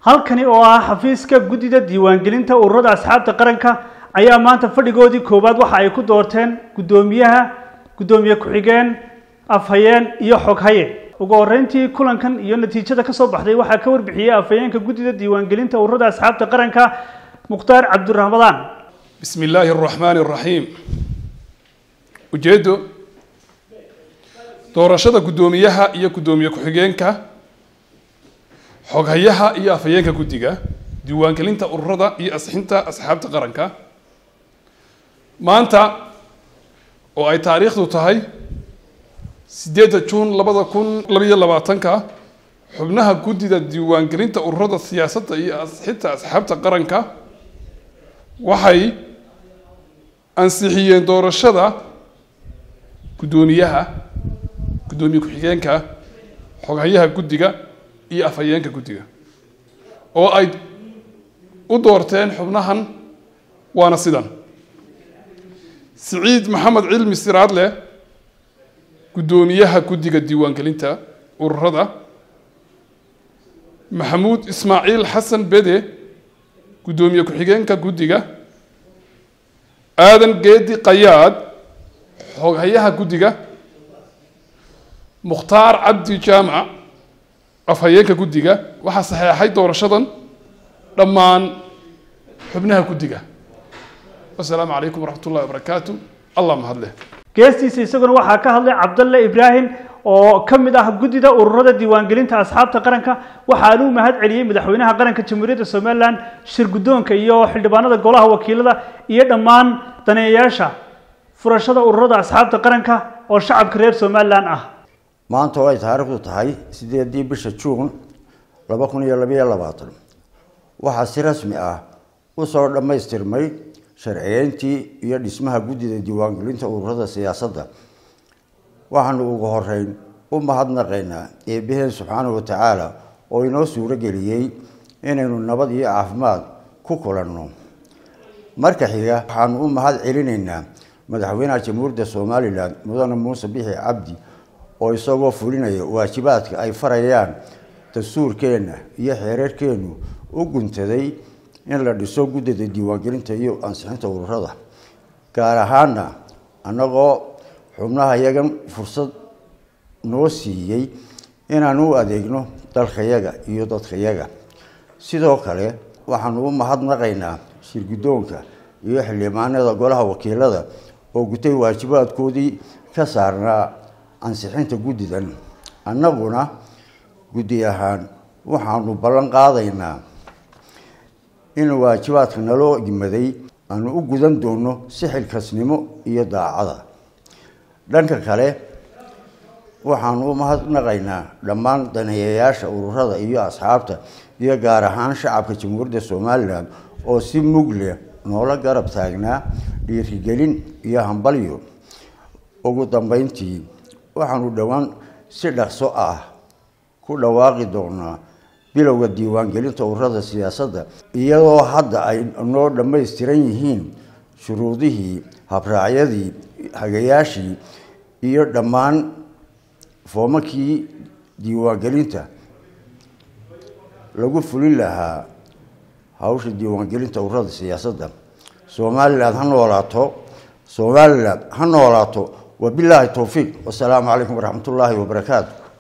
halkani oo ah xafiiska guddida diiwaangelinta ururada asxaabta qaranka ayaa maanta fadhigoodii koowaad waxa ay ku doorteen guddoomiyaha guddoomiye ku-xigeen afhayeen iyo xoghaye ugu horeyntii kulankan iyo natiijada ka soo baxday waxaa ka warbixiyey afhayeenka guddida diiwaangelinta ururada asxaabta qaranka mukhtaar cabdiraxmadaan bismi illaahi araxmaani araxiim ujeeddo doorashada guddoomiyaha iyo guddoomiye ku-xigeenka xoghayaha iyo afhayeenka guddiga diiwaangelinta ururada iyo asxinta asxaabta qaranka maanta oo ay taariikhdu tahay sideedda juun labada kun labayo labaatanka xubnaha guddida diiwaangelinta ururada siyaasadda iyo asxinta asxaabta qaranka waxay ansixiyeen doorashada guddoomiyaha guddoomiye ku-xigeenka xoghayaha guddiga iyo afhayeenka guddiga oo ay u doorteen xubnahan waana sidan siciid maxamed cilmi siraadle guddoomiyaha guddiga diiwaangelinta ururada maxamuud ismaaciil xasan bede guddoomiye ku-xigeenka guddiga aadan geedi qayaad xoghayaha guddiga mukhtaar cabdi jaamac afhayeenka guddiga waxaa saxeexay doorashadan dhammaan xubnaha guddiga wasalaamu calaykum waraxmat ullahi wabarakaatu allah mahadleh geestiisa isaguna waxaa ka hadlay cabdalle ibraahim oo ka mid ah guddida ururada diiwaangelinta asxaabta qaranka waxaana u mahad celiyey madaxweynaha qaranka jamhuuriyadda somalilan shir guddoonka iyo xildhibaanada golaha wakiilada iyo dhammaan daneeyayaasha furashada ururada asxaabta qaranka oo shacabka reer somalilan ah maanta oo ay taariikhdu tahay sideedii bisha juun laba kun iyo labayo labaatan waxaa si rasmi ah usoo dhammaystirmay sharciyeyntii iyo dhismaha guddida diiwaangelinta ururada siyaasadda waxaanu ugu horeyn u mahadnaqaynaa eebbaheen subxaanahu watacaala oo inoo suuro geliyey inaynu nabad iyo caafimaad ku kulanno marka xiga waxaanu u mahad celinaynaa madaxweynaha jamhuuriyadda somalilan mudane muuse bixi cabdi oo isagoo fulinaya waajibaadka ay farayaan dastuurkeenna iyo xeerarkeennu u guntaday in la dhiso guddida diiwaangelinta iyo ansixinta ururada gaar ahaana annagoo xubnaha yagan fursad noo siiyey inaan u adeegno dalkayaga iyo dadkayaga sidoo kale waxaanu u mahadnaqaynaa shirguddoonka iyo xildhibaanada golaha wakiilada oo gutay waajibaadkoodii ka saarnaa ansixinta guddidan annaguna guddi ahaan waxaanu ballan qaadaynaa in waajibaadka naloo yimaday aanu u gudan doono si xilkasnimo iyo daacada dhanka kale waxaanu u mahadnaqaynaa dhammaan daneeyayaasha ururada iyo asxaabta iyo gaar ahaan shacabka jamhuuriyadda somalilan oo si mug leh noola garab taagnaa dhiirigelin iyo hambalyo ugu dambeyntii waxaanu dhowaan si dhaqso ah ku dhawaaqi doonaa bilowga diiwaangelinta ururada siyaasadda iyadoo hadda ay noo dhammaystiran yihiin shuruudihii habraacyadii hagayaashii iyo dhammaan foomakii diiwaangelinta lagu fulin lahaa hawsha diiwaangelinta ururada siyaasadda somalilan ha noolaato somalilan ha noolaato wabilaahi towfiiq wasalaamu calaykum waraxmat ullaahi wabarakaatu